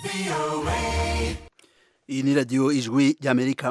iyi ni radiyo ijwi ry'amerika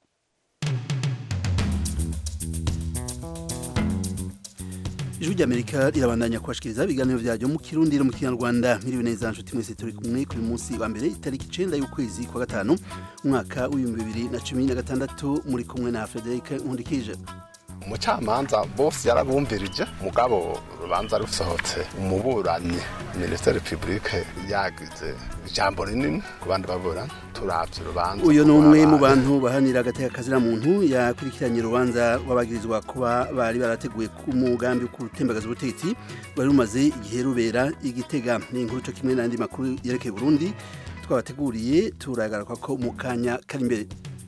ijwi ry'amerika rirabandanya kubashikiriza ibiganiro byaryo mu kirundi no mu kinyarwanda miriwe neza nshuti mwese turi kumwe kuri munsi wa mbere itariki icenda y'ukwezi kwa gatanu umwaka w'ibihumbi bibiri na cumi na gatandatu muri kumwe na frederic nkundikije umucamanza bose yarabumvirije mugabo urubanza rusohotse umuburanyi minisiteri publike yagize ijambo rinini ku bandi baburanyi turavye urubanza uyu ni umwe mu bantu bahanira agateka kazira muntu yakurikiranye urubanza rw'abagirizwa kuba bari barateguye ku mugambi wo gutembagaza ubutegetsi rwari rumaze igihe rubera igitega ni inkuru co kimwe n'andi makuru yerekeye burundi twabateguriye turagaruka ko mu kanya kari imbere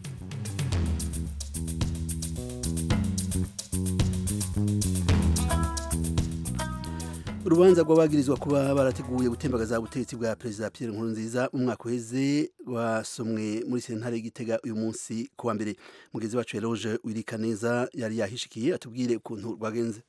urubanza rw'abagirizwa kuba barateguye gutembagaza ubutegetsi bwa perezida Pierre Nkurunziza mu mwaka uheze rwasomwe muri sentare y'igitega uyu munsi ku wa mbere mugezi wacu Eloge Wirikaneza yari yahishikiye atubwire ukuntu rwagenze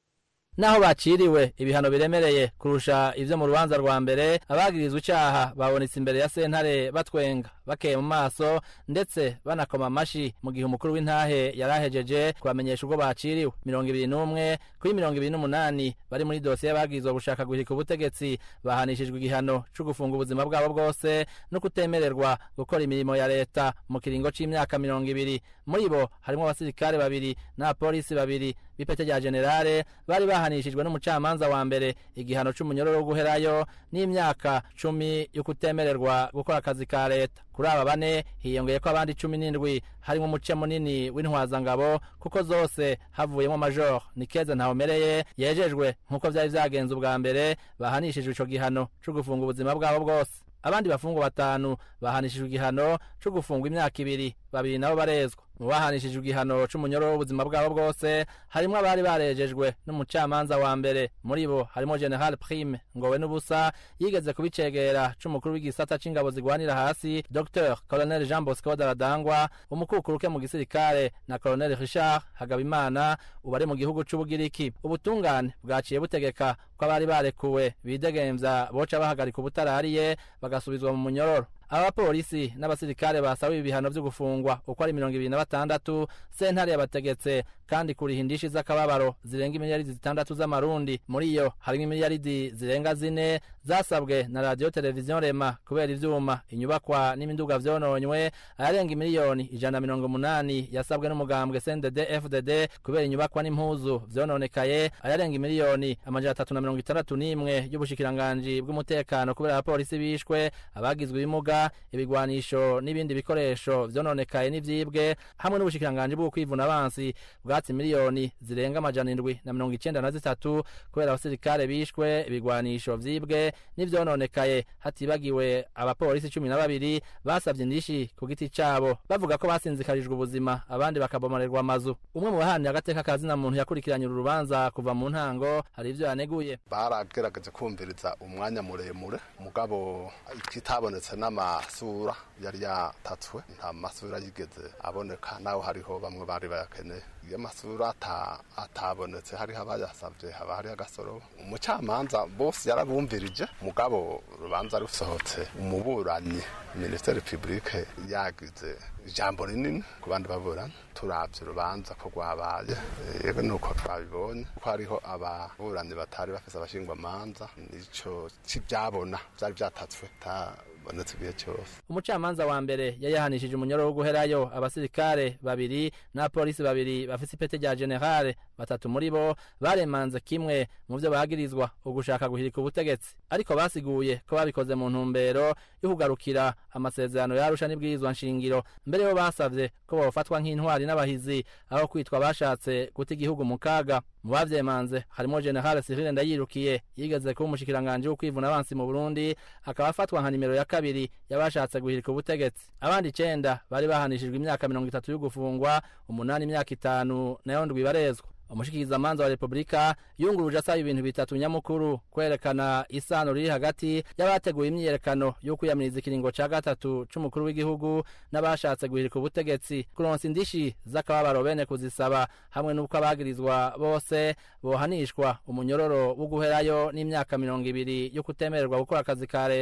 naho baciriwe ibihano biremereye kurusha ivyo mu rubanza rwa mbere abagirizwa icaha babonetse imbere ya sentare batwenga bakeye mu maso ndetse banakoma amashi mu gihe umukuru w'intahe yarahejeje kubamenyesha ubwo baciriwe mirongo ibiri n'umwe kuri mirongo ibiri n'umunani bari muri dosiye bagirizwa gushaka guhirika ubutegetsi bahanishijwe igihano co gufunga ubuzima bwabo bwose no kutemererwa gukora imirimo ya leta mu kiringo c'imyaka mirongo ibiri muri bo harimwo abasirikare babiri n'abapolisi babiri b'ipete rya generale bari bahanishijwe n'umucamanza wa mbere igihano c'umunyororo wo guherayo n'imyaka cumi yo kutemererwa gukora akazi ka leta kuri aba bane hiyongeye ko abandi cumi n'indwi harimo umuce munini w'intwazangabo kuko zose havuyemo major nikeze ntawumereye yejejwe nk'uko vyari vyagenze ubwa mbere bahanishijwe ico gihano co gufunga ubuzima bwabo bwose abandi bafungwa batanu bahanishijwe igihano co gufungwa imyaka ibiri babiri nabo barezwa mu bahanishijwe igihano c'umunyororo w'ubuzima bwabo bwose harimwo abari barejejwe n'umucamanza wa mbere muri bo harimo general prime ngowe n'ubusa yigeze kubicegera c'umukuru w'igisata c'ingabo zigwanira hasi dr colonel jean bosco daradangwa umukukuruke mu gisirikare na colonel richard hagabimana ubu ari mu gihugu c'ubugiriki ubutungane bwaciye butegeka ko abari barekuwe bidegemvya boca bahagarika ubutarariye bagasubizwa mu munyororo abapolisi n'abasirikare basabiwe ibihano vyo gufungwa uko ari mirongo ibiri na batandatu sentare yabategetse kandi kuriha indishi z'akababaro zirenga imiliyaridi zitandatu z'amarundi muri iyo harimwo imiliyaridi zirenga zine zasabwe na radiyo televiziyo rema kubera ivyuma inyubakwa n'imiduga vyononywe ayarenga imiliyoni ijana na mirongo umunani yasabwe n'umugambwe cndd fdd kubera inyubakwa n'impuzu vyononekaye ayarenga imiliyoni amajana atatu na mirongo itandatu n'imwe y'ubushikiranganji bw'umutekano kubera abapolisi bishwe abagizwe ibimuga ibigwanisho n'ibindi bikoresho vyononekaye n'ivyibwe hamwe n'ubushikiranganji bwo kwivuna abansi bwatsi miliyoni zirenga amajana indwi na mirongo icenda na zitatu kubera abasirikare bishwe ibigwanisho vyibwe n'ivyononekaye hatibagiwe abapolisi cumi na babiri basavye indishi ku giti cabo bavuga ko basinzikarijwe ubuzima abandi bakabomarerwa amazu umwe mu bahanira agateka ka zina muntu yakurikiranye uru rubanza kuva mu ntango hari ivyo yaneguye baragerageje kumviriza umwanya muremure mugabo ikitabonetse n'amasura yari yatatswe nta masura yigeze aboneka naho hariho bamwe bari bayakeneye iyo amasura atabonetse hariho abayasavye haba hariho agasoro umucamanza bose yarabumvirije mugabo urubanza rusohotse umuburanyi minisiteri publike yagize ijambo rinini ku bandi baburanyi turavye urubanza ko rwabaye yego nuko twabibonye ko hariho ababuranyi batari bafise abashingwamanza nico c'ivyabona vyari vyatatswe bonetse igihe cyose umucamanza wa mbere yayahanishije umunyoro wo guherayo abasirikare babiri n'abapolisi babiri bafise ipete rya generale batatu muri bo baremanze kimwe mu vyo bagirizwa ugushaka guhirika ubutegetsi ariko basiguye ko babikoze mu ntumbero yo kugarukira amasezerano yarusha n'ibwirizwa nshingiro mbere yo basavye ko bofatwa nk'intwari n'abahizi aho kwitwa bashatse guta igihugu mu kaga mu bavyemanze harimo generale Cyril Ndayirukiye yigeze kuba umushikiranganje w'ukwivuna abansi mu Burundi akaba afatwa nka nimero ya kabiri yabashatse guhirika ubutegetsi abandi icenda bari bahanishijwe imyaka mirongo itatu yo gufungwa umunani imyaka itanu nayo ndwi barezwa umushikirizamanza wa repubulika yunguruje asaba ibintu bitatu nyamukuru kwerekana isano riri hagati y'abateguye imyiyerekano yo kwiyamiriza ikiringo ca gatatu c'umukuru w'igihugu n'abashatse guhirika ubutegetsi kuronsa indishi z'akababaro bene kuzisaba hamwe n'uko abagirizwa bose bohanishwa umunyororo wo guherayo n'imyaka mirongo ibiri yo kutemererwa gukora akazi ka leta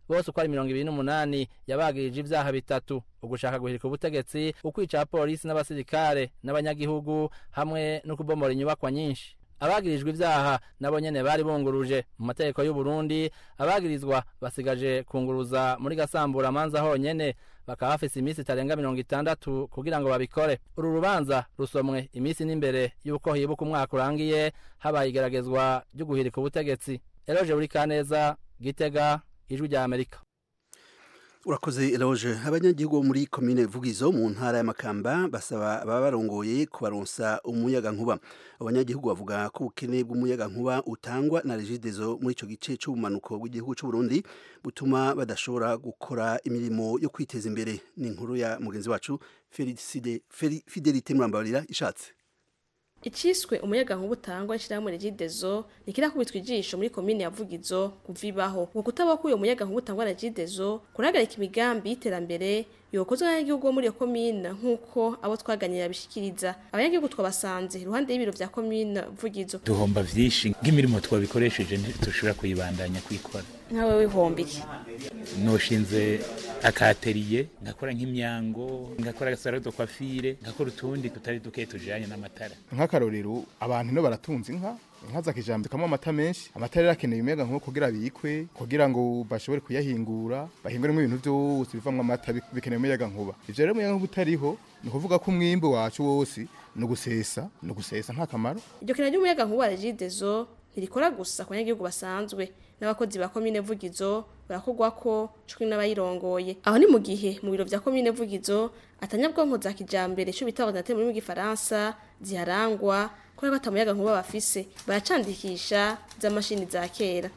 bose uko ari mirongo ibiri n'umunani yabagirije ivyaha bitatu ugushaka guhirika ubutegetsi ukwica abapolisi n'abasirikare n'abanyagihugu hamwe no kubomora inyubakwa nyinshi abagirijwe ivyaha nabo nyene bari bunguruje mu mategeko y'u Burundi abagirizwa basigaje kunguruza muri gasambura manza honyene bakaba bafise iminsi itarenga mirongo itandatu kugira ngo babikore uru rubanza rusomwe iminsi n'imbere y'uko hibuka umwaka urangiye habaye igeragezwa ryo guhirika ubutegetsi eroje buri kaneza gitega ijwi rya amerika urakoze eroje abanyagihugu bo muri komine vugizo mu ntara y'amakamba basaba ababa barongoye kubaronsa umuyaga nkuba abanyagihugu bavuga ko ubukene bw'umuyaga nkuba utangwa na regidezo muri ico gice c'ubumanuko bw'igihugu c'u Burundi butuma badashobora gukora imirimo yo kwiteza imbere ni inkuru ya mugenzi wacu Felicide Fidelite Murambarira ishatse iciswe umuyaga nkuba utangwa n'ishirahamwe regidezo ntikirakubitwa ijisho muri komine ya vugizo kuvibaho ngo kutaba ko uyo muyaga nkuba utangwa na regidezo kurahagarika imigambi y'iterambere yokozwe n'abanyagihugu bo muri iyo komine nk'uko abo twaganiriye babishikiriza abanyagihugu twabasanze iruhande y'ibiro vya komine vugizo duhomba vyinshi nk'imirimo twabikoresheje ntitushobora kuyibandanya kuyikora nkawe wihomba iki noshinze akateriye ngakora nk'imyango ngakora agasaro de coiffure ngakora utundi tutari duke tujanye n'amatara nk'akarorero abantu no baratunze inka inka za kijambere kamwe amata menshi amata rero akeneye umuyaga nkuba kugira bikwe kugira ngo bashobore kuyahingura bahinguremo ibintu byose bivamwo amata bikeneye umuyaga nkuba ivyo rero umuyaga nkuba utariho ni ukuvuga ko umwimbu wacu wose ni ugusesa ni ugusesa nta kamaro iryo kena ry'umuyaga nkuba wa regidezo ntirikora gusa ku banyagihugu basanzwe n'abakozi ba komine vugizo barakorwa ko cumi n'abayirongoye aho ni mu gihe mu biro vya komine vugizo atanyabwonko za kijambere ico bita ordinateur mu rurimi rw'igifaransa ziharangwa kubera ko atamuyaga nkuba bafise baracandikisha z'amashini za kera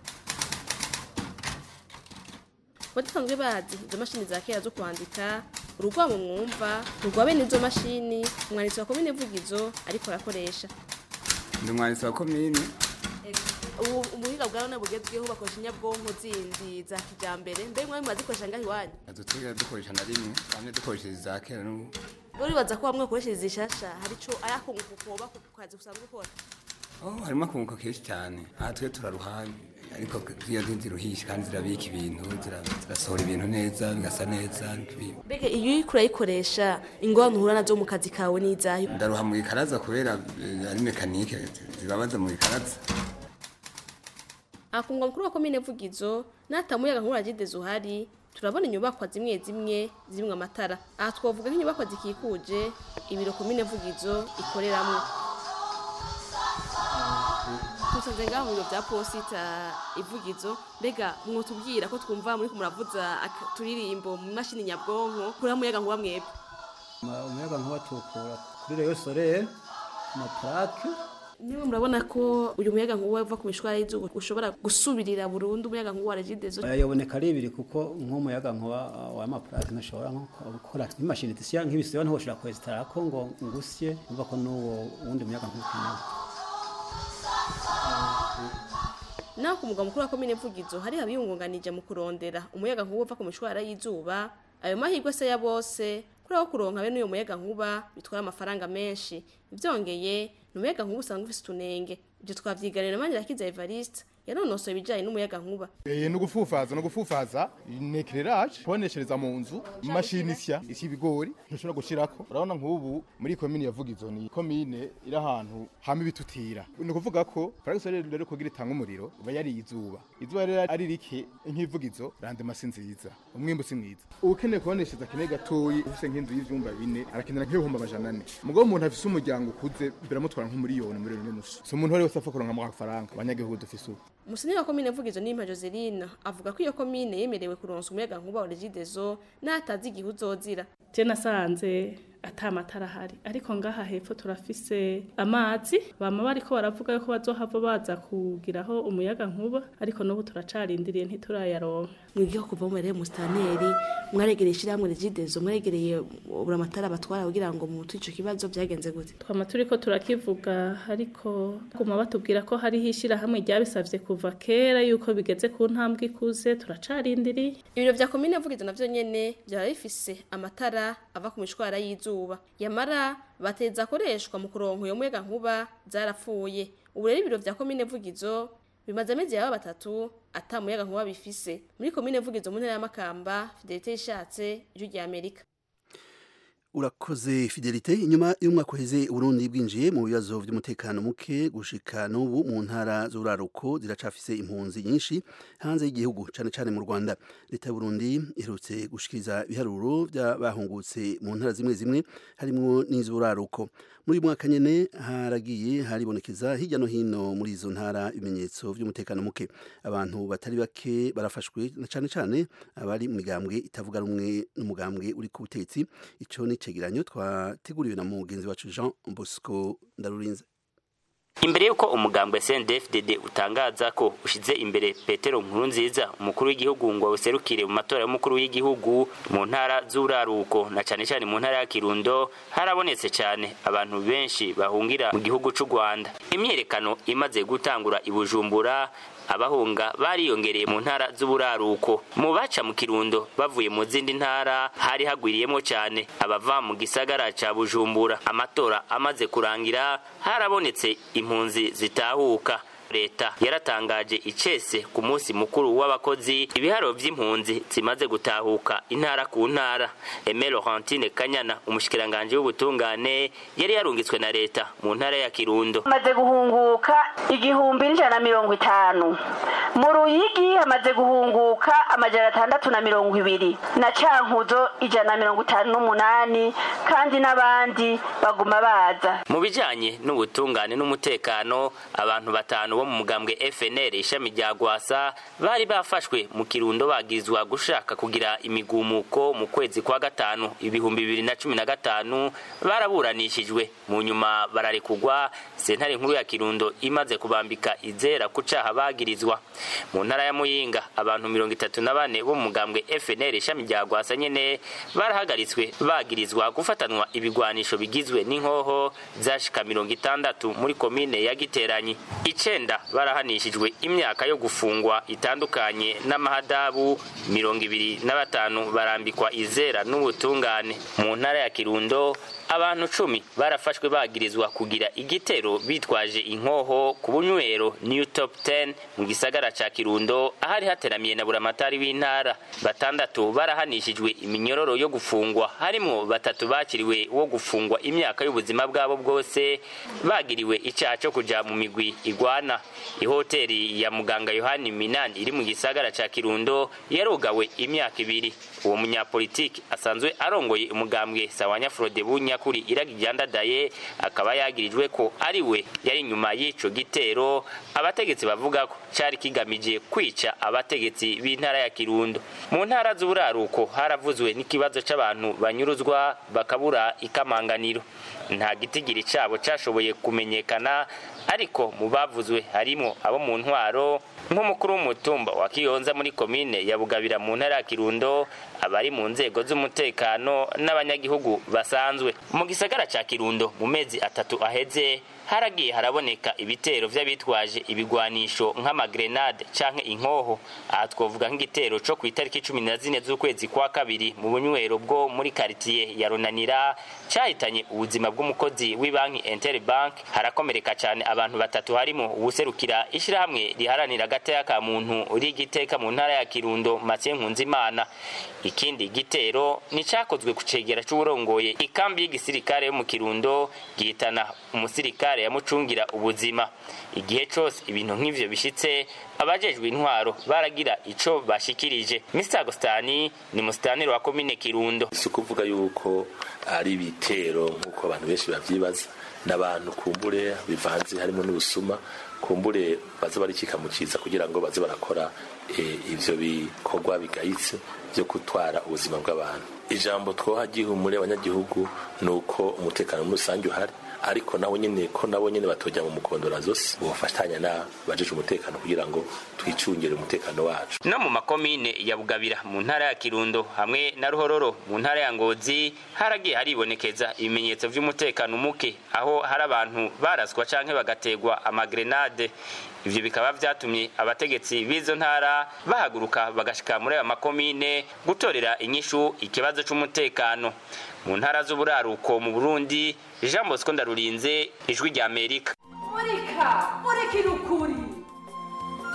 badusanzwe bazi izo mashini za kera zo kwandika urugwamo mwumva rugwa bene izo mashini umwanditsi wa komine vugizo ariko arakoresha ndi umwanditsi wa komine ubu ubuhinga bwa none bugezweho bakoresha inyabwonko zindi za kijambere mbere mwari mwazikoresha ngaho iwanyu dusigaye dukoresha na rimwe bamwe dukoresha iza kera n'ubu uribaza ko bamwe bakoresha izishasha hari ico ayakunguka ukoba ku kazi usanzwe ukora oh harimo akunguka kenshi cyane aha twe turaruha ariko iyo ziruhisha kandi zirabika ibintu zira- zirasohora ibintu neza bigasa neza mbega iyo uriko urayikoresha ingorane uhura nazo mu kazi kawe n'izayo ndaruha mu gikaraza kubera eh, ari mekanike zibabaza mu gikaraza akungwa mukuru wa komine vugizo n'atamuyaga nkuru agideze uhari turabona inyubakwa zimwe zimwe zimwe amatara aha twavuga nk'inyubakwa zikikuje ibiro komine vugizo ikoreramwo tusanze ngaho mu biro vya posita ivugizo mbega mwotubwira ko twumva muri kumuravuza aka- turirimbo mu mashini nyabwonko kuri muyaga nkuba mwebwe umuyaga nkuba tukura kuri reyo soreye amaparake niwe murabona ko uyu muyaga nkuba uva ku mishwara y'izuba ushobora gusubirira burundu umuyaga nkuba wa regidezo yaboneka ari ibiri kuko nk'umuyaga nkuba wa amaparake ntushobora nko gukora nk'imashini zisiya nk'ibisiba ntiwoshobora kwesitara ko ngo ngusye umva ko n'uwo wundi muyaga nkuba ukenewe naho ku mugwa mukuru wa komine vugizo hari abiyungunganije mu kurondera umuyaga nkuba uva ku mishwara y'izuba ayo mahirwe se ya bose kuri aho kuronka bene uyo muyaga nkuba bitwara amafaranga menshi ivyongeye ni umuyaga nkuba usanga ufise utunenge ibyo twavyiganira na Manirakiza Evariste yanonosoye ibijanye n'umuyaga nkuba Eh, no gufufaza no gufufaza nekereraje kuboneshereza mu nzu imashini isya isi ibigori ntushobora gushirako urabona nk'ubu muri komine ya Vugizo ni komine iri ahantu hama ibitutira ni ukuvuga ko paragisi rero rero kugira itanga umuriro iba yari izuba izuba rero ari rike nk'ivugizo randema si nziza umwimbu si mwiza ukeneye kuboneshereza kene gatoyi ufise nk'inzu y'ivyumba bine arakenera nk'ibihumbi amajana ane mugabo umuntu afise umuryango ukuze biramutwara nk'umuriyoni umuriyoni n'inusu si umuntu wari wese apfa kuronka amafaranga abanyagihugu dufise ubu Musenyeri wa komine Vugizo Nimpa Joseline avuga ko iyo komine yemerewe kuronsa umuyaga nkuba wa Regideso n'atazi igihe uzozira je nasanze ata amatara ahari ariko ngaha hepfo turafise amazi bama bariko baravuga yuko bazohava baza kugiraho umuyaga nkuba ariko n'ubu turacarindiriye ntiturayaronka mwigiho kuva mu rero mustaneri mwaregereye ishyirahamwe Regideso mwaregereye buri amatara batwara kugira ngo mu ico kibazo byagenze gute twama turiko turakivuga ariko guma batubwira ko hariho ishirahamwe ryabisavye kuva kera yuko bigeze ku ntambwe ikuze turacarindiriye ibiro vya komine Vugizo navyo nyene byaba bifise amatara ava ku mishwara y'izuba yamara bateza akoreshwa mu kuronka uyo muyaga nkuba zarapfuye ubu rero ibiro vya komine Vugizo bimaze amezi yaba batatu ata muyaga nkuba bifise muri komine vugizo mu ntara ya Makamba Fidelite ishatse ijwi rya Amerika urakoze fidelite inyuma y'umwaka uheze uburundi bwinjiye mu bibazo by'umutekano muke gushika n'ubu mu ntara z'uraruko ziracafise impunzi nyinshi hanze y'igihugu cane cane mu rwanda leta y'uburundi iherutse gushikiriza ibiharuro by'abahungutse mu ntara zimwe zimwe harimwo n'iz'uraruko muri uyu mwaka nyene haragiye haribonekeza hirya no hino muri izo ntara ibimenyetso by'umutekano muke abantu batari bake barafashwe na cane cane abari mu migambwe itavuga rumwe n'umugambwe uri ku butetsi ico ni icegeranyo twateguriwe na mugenzi wacu Jean Bosco Ndarurinze imbere y'uko umugambwe CNDD-FDD utangaza ko ushize imbere Petero Nkurunziza umukuru w'igihugu ngo awuserukire mu matora y'umukuru w'igihugu mu ntara z'uraruko na cane cane mu ntara ya Kirundo harabonetse cyane abantu benshi bahungira mu gihugu c'u Rwanda imyerekano imaze gutangura i Bujumbura abahunga bariyongereye mu ntara z'uburaruko mu baca mu kirundo bavuye mu zindi ntara hari hagwiriyemo cyane abava mu gisagara ca bujumbura amatora amaze kurangira harabonetse impunzi zitahuka leta yaratangaje icese ku munsi mukuru w'abakozi ibiharo vy'impunzi zimaze gutahuka intara ku ntara Aime Laurentine Kanyana umushikiranganje w'ubutungane yari yarungitswe na leta mu ntara ya Kirundo hamaze guhunguka igihumbi n'ijana na mirongo itanu mu Ruyigi hamaze guhunguka amajana atandatu na mirongo ibiri na Cankuzo ijana na mirongo itanu n'umunani kandi n'abandi baguma baza mu bijanye n'ubutungane n'umutekano abantu batanu bo mu mugambwe FNL ishami rya Gwasa bari bafashwe mu kirundo bagizwa gushaka kugira imigumuko mu kwezi kwa gatanu ibihumbi bibiri na cumi na gatanu baraburanishijwe mu nyuma bararekugwa sentare nkuru ya kirundo imaze kubambika izera ku caha bagirizwa mu ntara ya muyinga abantu mirongo itatu na bane bo mu mugambwe FNL ishami rya Gwasa nyene barahagaritswe bagirizwa gufatanwa ibigwanisho bigizwe n'inkoho zashika mirongo itandatu muri komine ya Giteranyi icenda barahanishijwe imyaka yo gufungwa itandukanye n'amahadabu mirongo ibiri na batanu barambikwa izera n'ubutungane mu ntara ya kirundo abantu cumi barafashwe bagirizwa kugira igitero bitwaje inkoho ku bunywero new top 10 mu gisagara ca kirundo ahari hateramiye na buramatari w'intara batandatu barahanishijwe iminyororo yo gufungwa harimwo batatu bakiriwe wo gufungwa imyaka y'ubuzima bwabo bwose bagiriwe icaha co kuja mu migwi igwana ihoteri ya muganga yohani minani iri mu gisagara ca kirundo yarugawe imyaka ibiri uwo munyapolitiki asanzwe arongoye umugambwe sawanya frode bunyakuri iragi ryandadaye akaba yagirijwe ko ari we yari inyuma y'ico gitero abategetsi bavuga ko cari kigamije kwica abategetsi b'intara ya kirundo mu ntara z'uburaruko haravuzwe n'ikibazo c'abantu banyuruzwa bakabura ikamanganiro nta gitigiri cabo cashoboye kumenyekana ariko mu bavuzwe harimo abo mu ntwaro nk'umukuru w'umutumba wa kiyonza muri komine ya bugabira mu ntara ya kirundo abari mu nzego z'umutekano n'abanyagihugu basanzwe mu gisagara ca kirundo mu mezi atatu aheze haragiye haraboneka ibitero vy'abitwaje ibigwanisho nk'amagrenade canke inkoho aha twovuga nk'igitero co ku itariki cumi na zine z'ukwezi kwa kabiri mu bunywero bwo muri karitiye ya runanira cahitanye ubuzima bw'umukozi w'ibanki interbank harakomereka cane abantu batatu harimo uwuserukira ishirahamwe riharanira agateka ka muntu rigiteka mu ntara ya kirundo mathieu nkunzimana ikindi gitero ni cakozwe ku cegera c'uwurongoye ikambi y'igisirikare yo mu kirundo gihitana umusirikare yamucungira ubuzima igihe cose ibintu nk'ivyo bishitse abajejwe intwaro baragira ico bashikirije Mr Agostani ni musitaniro wa komine Kirundo si ukuvuga yuko ari ibitero nk'uko abantu benshi bavyibaza n'abantu kumbure bivanze harimo n'ubusuma kumbure baze barikika mu ciza kugira ngo baze barakora ivyo bikorwa bigayitse byo gutwara ubuzima bw'abantu ijambo twoha gihumure abanyagihugu ni uko umutekano muri rusange uhari ariko nabo nyene ko nabo nyene batojya mu mukondora zose bofatanya na bajeje umutekano kugira ngo twicungire umutekano wacu no mu makomine ya bugabira mu ntara ya kirundo hamwe na ruhororo mu ntara ya ngozi haragiye haribonekeza ibimenyetso vy'umutekano muke aho hari abantu baraswa canke bagategwa amagrenade ivyo bikaba vyatumye abategetsi b'izo ntara bahaguruka bagashika muri ayo makomine gutorera inyishu ikibazo c'umutekano mu ntara z'uburaruko mu burundi jean bosco ndarurinze ijwi rya amerika murika murikira ukuri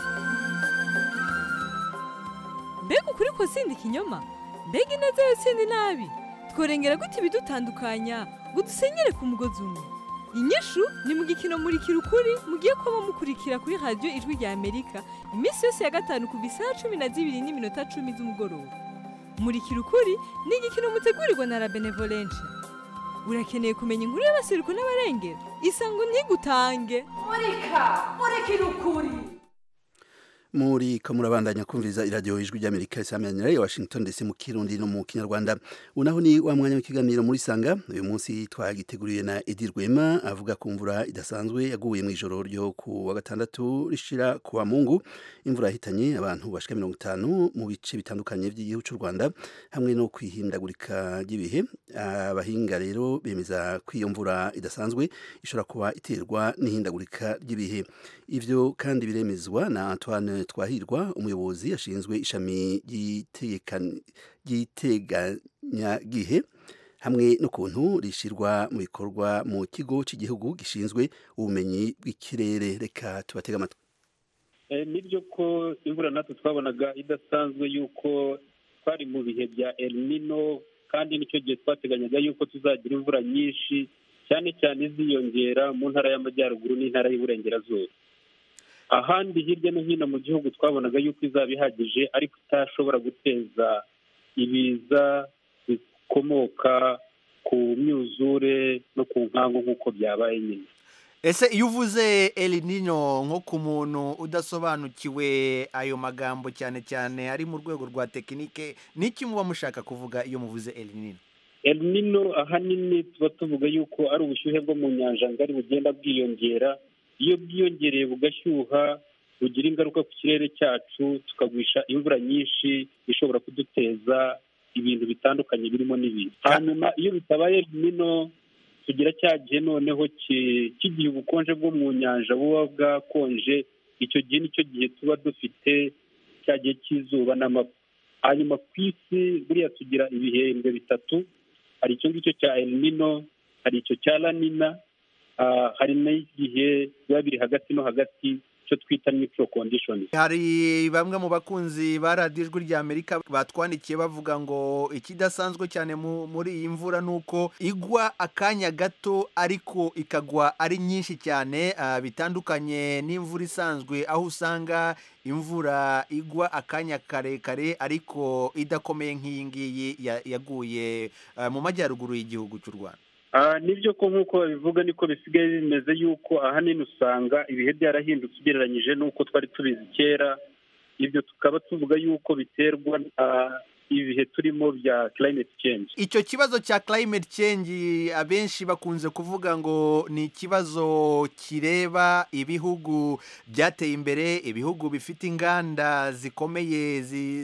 mbega ukuri ko sindi ikinyoma mbega ineza yo sindi nabi tworengera gute ibidutandukanya ngo dusenyere ku mugozi umwe inyishu ni mu gikino murikira ukuri mugiye kuba mukurikira kuri radiyo ijwi rya amerika iminsi yose ya gatanu kuva isaha cumi na zibiri n'iminota cumi z'umugoroba murikira ukuri ni igikino mutegurirwa na la benevolencia urakeneye kumenya inkuru y'abaseruko n'abarengera isango ntigutange murika murikira ukuri muri ko murabandanya kumviriza iradiyo ijwi ry'amerika isamanira ya washington ndetse mu kirundi no mu kinyarwanda unaho ni wa mwanya w'ikiganiro muri sanga uyu munsi twagiteguriye na edi rwema avuga ku mvura idasanzwe yaguye mu ijoro ryo ku wa gatandatu rishira ku wa mungu imvura yahitanye abantu bashika mirongo itanu mu bice bitandukanye by'igihugu cy'u rwanda hamwe no kwihindagurika ry'ibihe abahinga rero bemeza ko iyo mvura idasanzwe ishobora kuba iterwa n'ihindagurika ry'ibihe ivyo kandi biremezwa na antoine twahirwa umuyobozi ashinzwe ishami ry'iteganyagihe hamwe n'ukuntu rishyirwa mu bikorwa mu kigo cy'igihugu gishinzwe ubumenyi bw'ikirere reka tubatega amatwi nibyo ko imvura natwe twabonaga idasanzwe yuko twari mu bihe bya Nino kandi nicyo gihe twateganyaga yuko tuzagira imvura nyinshi cyane cyane iziyongera mu ntara y'amajyaruguru n'intara y'uburengerazuba ahandi hirya no hino mu gihugu twabonaga yuko izaba ihagije ariko itashobora guteza ibiza bikomoka ku myuzure no ku nkangu nk'uko byabaye nyine ese iyo uvuze Nino nko ku muntu udasobanukiwe ayo magambo cyane cyane ari mu rwego rwa tekinike n'iki muba mushaka kuvuga iyo muvuze Nino Nino ahanini tuba tuvuga yuko ari ubushyuhe bwo mu nyanja ngari bugenda bwiyongera iyo bwiyongereye bugashyuha bugira ingaruka ku kirere cyacu tukagwisha imvura nyinshi ishobora kuduteza ibintu bitandukanye birimo n'ibintu hanyuma iyo bitabaye Nino tugira cya gihe noneho cy'igihe ubukonje bwo mu nyanja buba bwakonje icyo gihe nicyo gihe tuba dufite cya gihe cy'izuba n'amapfa hanyuma ku isi buriya tugira ibihembwe bitatu hari icyo ngicyo cya Nino hari icyo cya lanina hari n'igihe biba biri hagati no hagati icyo twita micro conditions hari bamwe mu bakunzi ba radiyo ijwi rya amerika batwandikiye bavuga ngo ikidasanzwe cyane muri iyi mvura ni uko igwa akanya gato ariko ikagwa ari nyinshi cyane bitandukanye n'imvura isanzwe aho usanga imvura igwa akanya karekare ariko idakomeye nk'iyi ngiyi yaguye mu majyaruguru y'igihugu cy'u rwanda nibyo ko nk'uko babivuga niko bisigaye bimeze yuko ahanini usanga ibihe byarahindutse ugereranyije n'uko twari tubizi kera ibyo tukaba tuvuga yuko biterwa ibihe turimo bya climate change icyo kibazo cya climate change abenshi bakunze kuvuga ngo ni ikibazo kireba ibihugu byateye imbere ibihugu bifite inganda zikomeye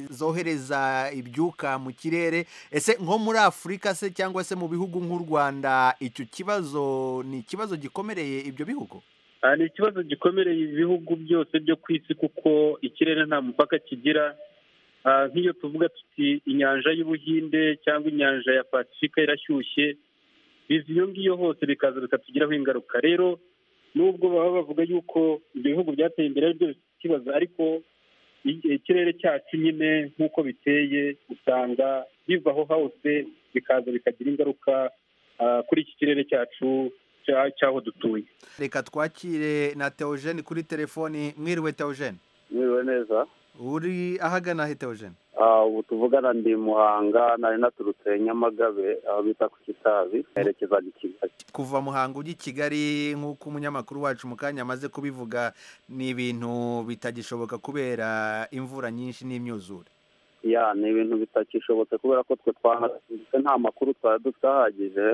zohereza ibyuka mu kirere ese nko muri afurika se cyangwa se mu bihugu nk'u rwanda icyo kibazo ni ikibazo gikomereye ibyo bihugu ni ikibazo gikomereye ibihugu byose byo ku isi kuko ikirere nta mupaka kigira nk'iyo tuvuga tuti inyanja y'ubuhinde cyangwa inyanja ya pasifika irashyushye biva iyo ngiyo hose bikaza bikatugiraho ingaruka rero nubwo baba bavuga yuko ibyo bihugu byateye imbere ari byo bifite ikibazo ariko ikirere cyacu nyine nk'uko biteye usanga bivaho hose bikaza bikagira ingaruka kuri iki kirere cyacu cy'aho dutuye reka twakire na teogene kuri telefoni mwiriwe teogene mwiriwe neza uri ahagana he teogene ubu tuvugana ndi muhanga nari naturutse nyamagabe aho bita ku kitabi nerekezaga i kigali kuva muhanga ujya i kigali nk'uko umunyamakuru wacu mu kanya amaze kubivuga ni ibintu bitagishoboka kubera imvura nyinshi n'imyuzure ya ni ibintu bitakishobotse kubera ko twe twanadutse nta makuru twari dufite ahagije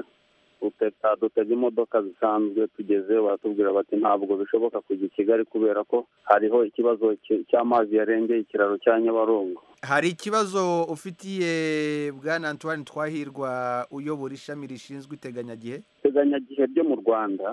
dutega imodoka zisanzwe tugeze baratubwira bati ntabwo bishoboka kujya i kigali kubera ko hariho ikibazo cy'amazi yarengeye ikiraro cya nyabarongo hari ikibazo ufitiye bwana antoine twahirwa uyobora ishami rishinzwe iteganyagihe iteganyagihe ryo mu rwanda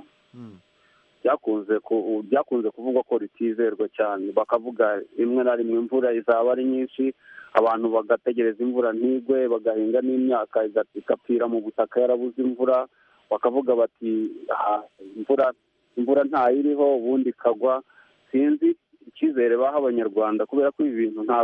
byakunze kuvugwa ko ritizerwa cyane bakavuga rimwe na rimwe imvura izaba ari nyinshi abantu bagategereza imvura ntigwe bagahinga n'imyaka igapfira mu butaka yarabuze imvura bakavuga bati imvura imvura ntayiriho ubundi ikagwa sinzi icyizere baha abanyarwanda kubera ko ibi bintu ntago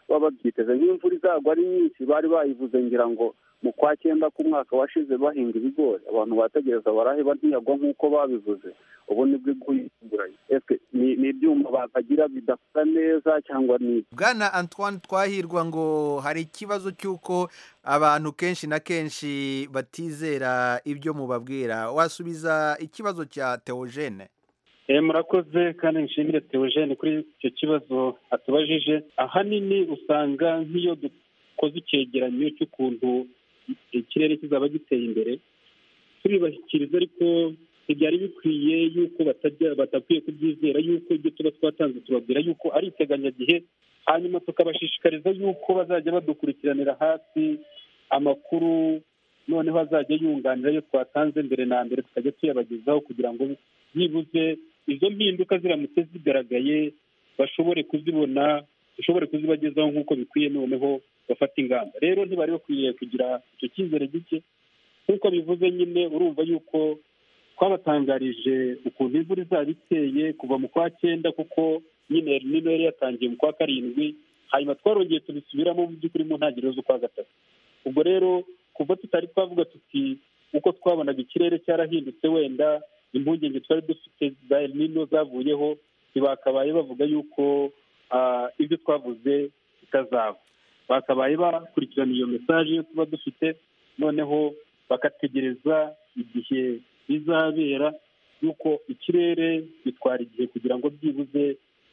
baba babyiteze nk'imvura izagwa ari nyinshi bari bayivuze ngira ngo mu kwa cyenda k'umwaka washize bahinga ibigori abantu bategereza baraheba ntiyagwa nk'uko babivuze ubu nibwo iguye ese ni ni ibyuma bakagira bidakora neza cyangwa ni bwana antoine twahirwa ngo hari ikibazo cy'uko abantu kenshi na kenshi batizera ibyo mubabwira wasubiza ikibazo cya teogene Eh, murakoze kandi nshimire Theogene kuri icyo kibazo atubajije ahanini usanga nk'iyo dukoze icyegeranyo cy'ukuntu ikirere kizaba giteye imbere turibashyikiriza ariko ntibyari bikwiye yuko batajya batakwiye kubyizera yuko ibyo tuba twatanze tubabwira yuko ari iteganyagihe hanyuma tukabashishikariza yuko bazajya badukurikiranira hafi amakuru noneho azajya yunganira ayo twatanze mbere na mbere tukajya tuyabagezaho kugira ngo byibuze izo mpinduka ziramutse zigaragaye bashobore kuzibona dushobore kuzibagezaho nk'uko bikwiye noneho bafata ingamba rero ntibari bakwiye kugira icyo cyizere gike nk'uko bivuze nyine urumva yuko twabatangarije ukuntu imvura izaba iteye kuva mu kwa cyenda kuko nyine nino yari yatangiye mu kwa karindwi hanyuma twarongeye tubisubiramo mu by'ukuri mu ntangiriro z'ukwa gatatu ubwo rero kuva tutari twavuga tuti uko twabonaga ikirere cyarahindutse wenda impungenge twari dufite za nino zavuyeho ntibakabaye bavuga yuko ah, ibyo twavuze bitazaba bakabaye bakurikirana iyo mesaje yo tuba dufite noneho bagategereza igihe bizabera yuko ikirere bitwara igihe kugira ngo byibuze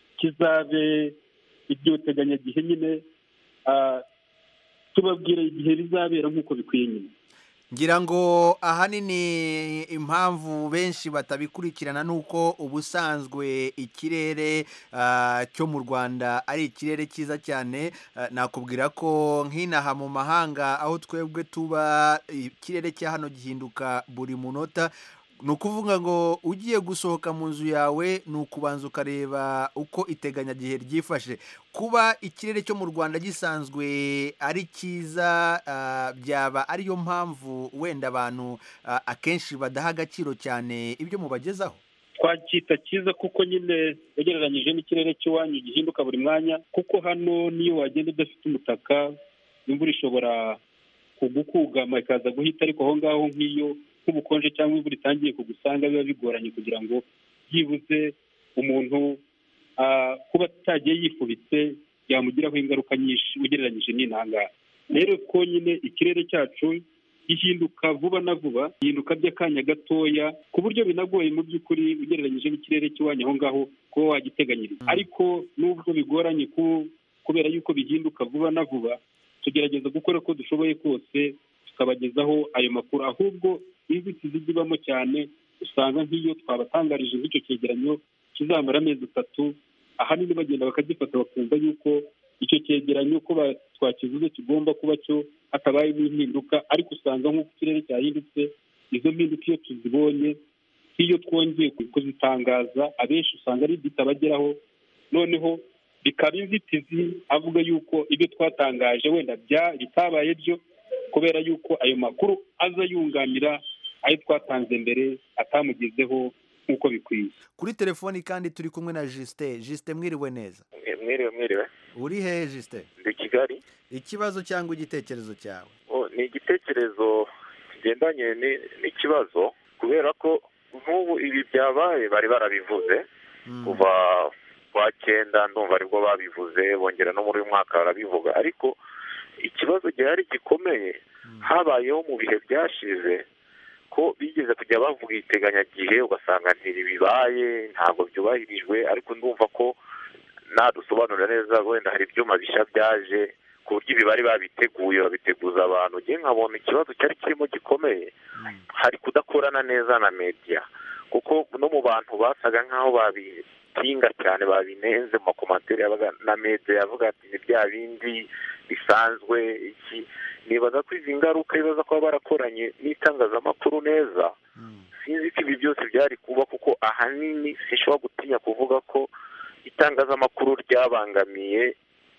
kizabe iryo teganyagihe nyine ah, tubabwira igihe bizabera nk'uko bikwiye nyine ngira ngo ahanini impamvu benshi batabikurikirana ni uko ubusanzwe ikirere ah, cyo mu rwanda ari ikirere cyiza cyane Ah, nakubwira ko nk'inaha mu mahanga aho twebwe tuba ikirere cya hano gihinduka buri munota ni ukuvuga ngo ugiye gusohoka mu nzu yawe ni ukubanza ukareba uko iteganyagihe ryifashe kuba ikirere cyo mu rwanda gisanzwe ari cyiza ah, byaba ariyo mpamvu wenda abantu ah, akenshi badaha agaciro cyane ibyo mubagezaho twacyita cyiza kuko nyine ugereranyije n'ikirere cy'iwanyu gihinduka buri mwanya kuko hano niyo wagenda udafite umutaka imvura ishobora kugukugama ikaza guhita ariko aho ngaho nk'iyo nk'ubukonje cyangwa imvura itangiye kugusanga biba bigoranye kugira ngo byibuze umuntu ah, kuba atagiye yifubitse byamugiraho ingaruka nyinshi ugereranyije n'intangaha rero ko nyine ikirere cyacu gihinduka vuba na vuba gihinduka by'akanya gatoya ku buryo binagoye mu by'ukuri ugereranyije n'ikirere cy'iwanyu aho ngaho kuba wagiteganyiriza ariko nubwo bigoranye ku- kubera yuko bihinduka vuba na vuba tugerageza gukora uko dushoboye kose tukabagezaho ayo makuru ahubwo inzitizi zibamo cyane usanga nk'iyo twabatangarije nk'icyo cyegeranyo kizamara amezi atatu ahanini bagenda bakagifata bakumva yuko icyo cyegeranyo ko ba- twakivuze kigomba kuba cyo hatabayemo impinduka ariko usanga nk'uko ikirere cyahindutse izo mpinduka iyo tuzibonye nk'iyo twongeye kuzitangaza abenshi usanga ari bitabageraho noneho bikaba inzitizi avuga yuko ibyo twatangaje wenda bya bitabaye byo kubera yuko ayo makuru aza yunganira ayo twatanze mbere atamugezeho nk'uko bikwiye kuri telefoni kandi turi kumwe na jisite jisite mwiriwe neza mwiriwe mwiriwe uri hehe jisite ndi kigali ikibazo cyangwa igitekerezo cyawe Oh, ni igitekerezo kigendanye ni- n'ikibazo kubera ko nk'ubu ibi byabaye bari barabivuze kuva kwa cyenda ndumva aribwo babivuze bongera no muri uyu mwaka barabivuga ariko ikibazo gihari gikomeye habayeho mu bihe byashize ko bigeze kujya bavuga iteganyagihe ugasanga ntibibaye ntabwo byubahirijwe ariko ndumva ko nadusobanurira neza wenda hari ibyuma bishya byaje ku buryo ibi bari babiteguye babiteguza abantu ngewe nkabona ikibazo cyari kirimo gikomeye hari kudakorana neza na media kuko no mu bantu basaga nk'aho babipinga cyane babinenze mu makomantere yabaga na media yavuga ati ni bya bindi bisanzwe iki nibaza ko izi ngaruka bibaza kuba barakoranye n'itangazamakuru neza sinzi ko ibi byose byari kuba kuko ahanini sinshobora gutinya kuvuga ko itangazamakuru ryabangamiye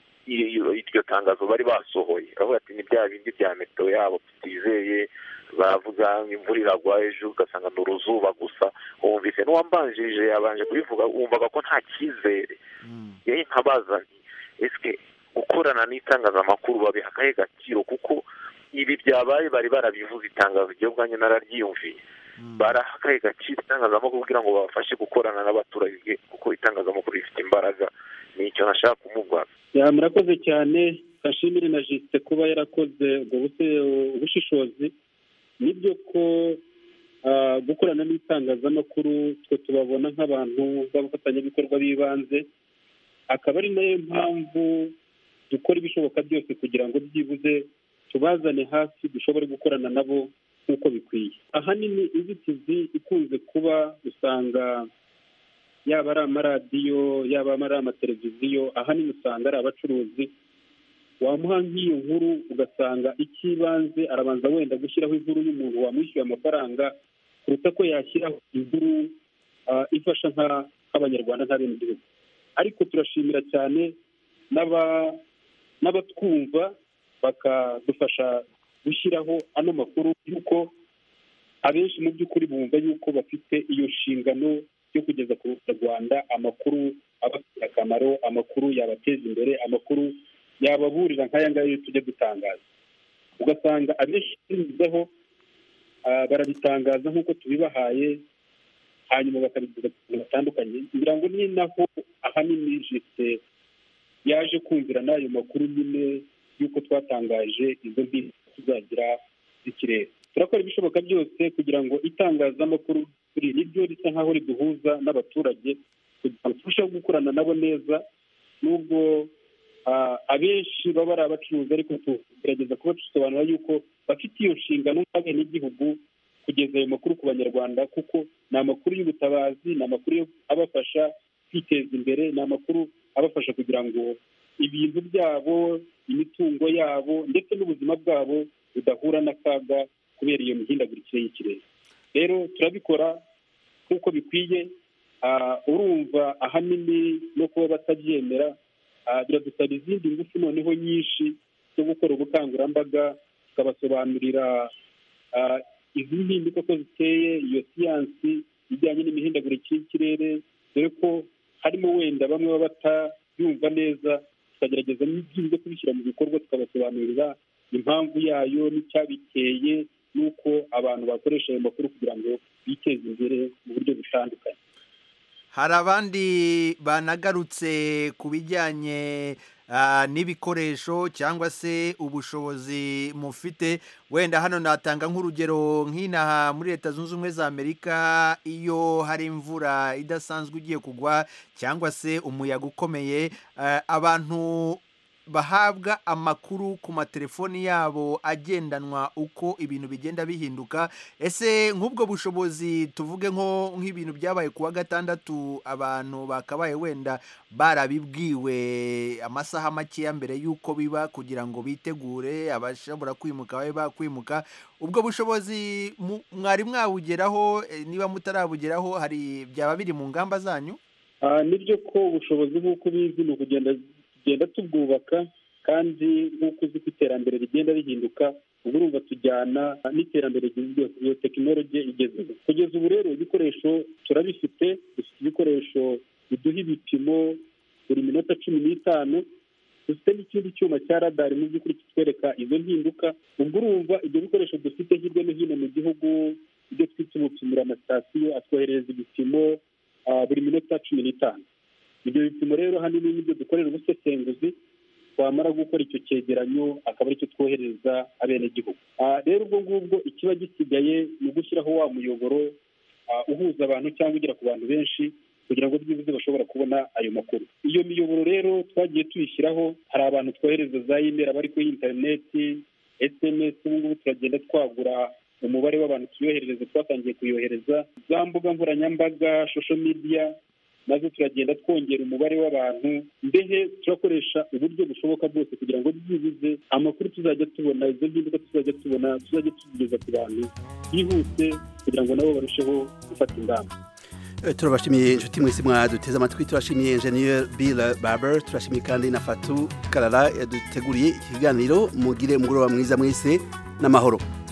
iyo- iryo tangazo bari basohoye bavuga ati ni bya bindi bya meteo yabo tutizeye baravuga ngo imvura iragwa ejo ugasanga ni uruzuba gusa wumvise n'uwambanjirije yabanje kubivuga wumvaga ko nta cyizere yewe nkabaza nti ese gukorana n'itangazamakuru babiha akahe gaciro kuko ibi byabaye bari barabivuze itangazo ryo bwanjye nararyiyumviye baraha akahe gaciro itangazamakuru kugira ngo babafashe gukorana n'abaturage kuko itangazamakuru rifite imbaraga nicyo nashaka kumubaza Ya, murakoze cyane kashimire na jisite kuba yarakoze ubwo buse- ubushishozi nibyo ko ah, gukorana n'itangazamakuru twe tubabona nk'abantu b'abafatanyabikorwa b'ibanze akaba ari nayo mpamvu dukora ibishoboka byose kugira ngo byibuze tubazane hafi dushobore gukorana nabo nk'uko bikwiye ahanini inzitizi ikunze kuba usanga yaba ari amaradiyo yaba ari amateleviziyo ahanini usanga ari abacuruzi wamuha nk'iyo nkuru ugasanga icy'ibanze arabanza wenda gushyiraho inkuru y'umuntu wamwishyuye amafaranga kuruta ko yashyiraho inkuru ah, ifasha nka- nk'abanyarwanda nk'abenegihugu ariko turashimira cyane n'aba- n'abatwumva bakadufasha gushyiraho ano makuru y'uko abenshi mu by'ukuri bumva yuko bafite iyo nshingano yo kugeza ku Rwanda amakuru abafitiye akamaro amakuru yabateza imbere amakuru yababurira nk'aya ngaya iyo tujya dutangaza ugasanga abenshi binyuzeho ah, barabitangaza nk'uko tubibahaye hanyuma bakabigeza ku bantu batandukanye ngira ngo ni naho ahanini jisite yaje kumvira n'ayo makuru nyine y'uko twatangaje izo mpinduka tuzagira z'ikirere turakora ibishoboka byose kugira ngo itangazamakuru kuri niryo risa nk'aho riduhuza n'abaturage kugira ngo turusheho gukorana nabo neza nubwo ah, abenshi baba ari abacuruzi ariko tugerageza kuba dusobanura yuko bafite iyo nshingano nk'abenegihugu kugeza ayo makuru ku banyarwanda kuko ni amakuru y'ubutabazi ni amakuru yo abafasha kwiteza imbere ni amakuru abafasha kugira ngo ibintu byabo imitungo yabo ndetse n'ubuzima bwabo budahura n'akaga kubera iyo mihindagurikire y'ikirere rero turabikora nk'uko bikwiye ah, urumva ahanini no kuba batabyemera ah, biradusaba izindi ngufu noneho nyinshi zo gukora ubukangurambaga tukabasobanurira ah, izi mpinduka ko ziteye iyo siyansi ijyanye n'imihindagurikire y'ikirere dore ko harimo wenda bamwe baba batabyumva neza tukagerageza n'ibyiza kubishyira mu bikorwa tukabasobanurira impamvu yayo n'icyabiteye n'uko abantu bakoresha ayo makuru kugira ngo biteze imbere mu buryo butandukanye hari abandi banagarutse ku bijyanye ah, n'ibikoresho cyangwa se ubushobozi mufite wenda hano natanga nk'urugero nk'inaha muri leta zunze ubumwe za amerika iyo hari imvura idasanzwe igiye kugwa cyangwa se umuyaga ukomeye ah, abantu bahabwa amakuru ku matelefoni yabo agendanwa uko ibintu bigenda bihinduka ese nk'ubwo bushobozi tuvuge nko nk'ibintu byabaye ku wa gatandatu abantu bakabaye wenda barabibwiwe amasaha makeya mbere y'uko biba kugira ngo bitegure abashobora kwimuka babe bakwimuka ubwo bushobozi mu- mwari mwabugeraho eh, niba mutarabugeraho hari byaba biri mu ngamba zanyu Ah, nibyo ko ubushobozi nk'uko ubizi ni ukugenda tugenda tubwubaka kandi nk'uko uzi ko iterambere rigenda rihinduka ubwo urumva tujyana n'iterambere rigezweho iyo tekinoloji igezweho kugeza ubu rero ibikoresho turabifite dufite ibikoresho biduha ibipimo buri minota cumi n'itanu dufite n'ikindi cyuma cya radari mu by'ukuri kitwereka izo mpinduka ubwo urumva ibyo bikoresho dufite hirya no hino mu gihugu ibyo twita ubupimira amasitasiyo atwoherereza ibipimo ah, buri minota cumi n'itanu ibyo bipimo rero ahanini nibyo dukorera ubusesenguzi twamara gukora icyo cyegeranyo akaba aricyo twohereza abenegihugu Ah, rero ubwo ngubwo ikiba gisigaye ni ugushyiraho wa muyoboro ah, uhuza abantu cyangwa ugera ku bantu benshi kugira ngo byibuze bashobora kubona ayo makuru iyo miyoboro rero twagiye tuyishyiraho hari abantu twohereza za imeri abari kuri interineti sms ubu ngubu turagenda twagura umubare w'abantu tuyoherereza twatangiye kuyohereza za mbuga nkoranyambaga shosho midiya nazo turagenda twongera umubare w'abantu mbehe turakoresha uburyo bushoboka bwose kugira ngo byibuze amakuru tuzajya tubona izo mpinduka tuzajya tubona tuzajya tuzigeza ku bantu byihuse kugira ngo nabo barusheho gufata ingamba Eh, turabashimiye inshuti mwese mwaduteze amatwi turashimiye engineer Bill Barber turashimiye kandi na Fatu Karara yaduteguriye iki kiganiro mugire umugoroba mwiza mwese n'amahoro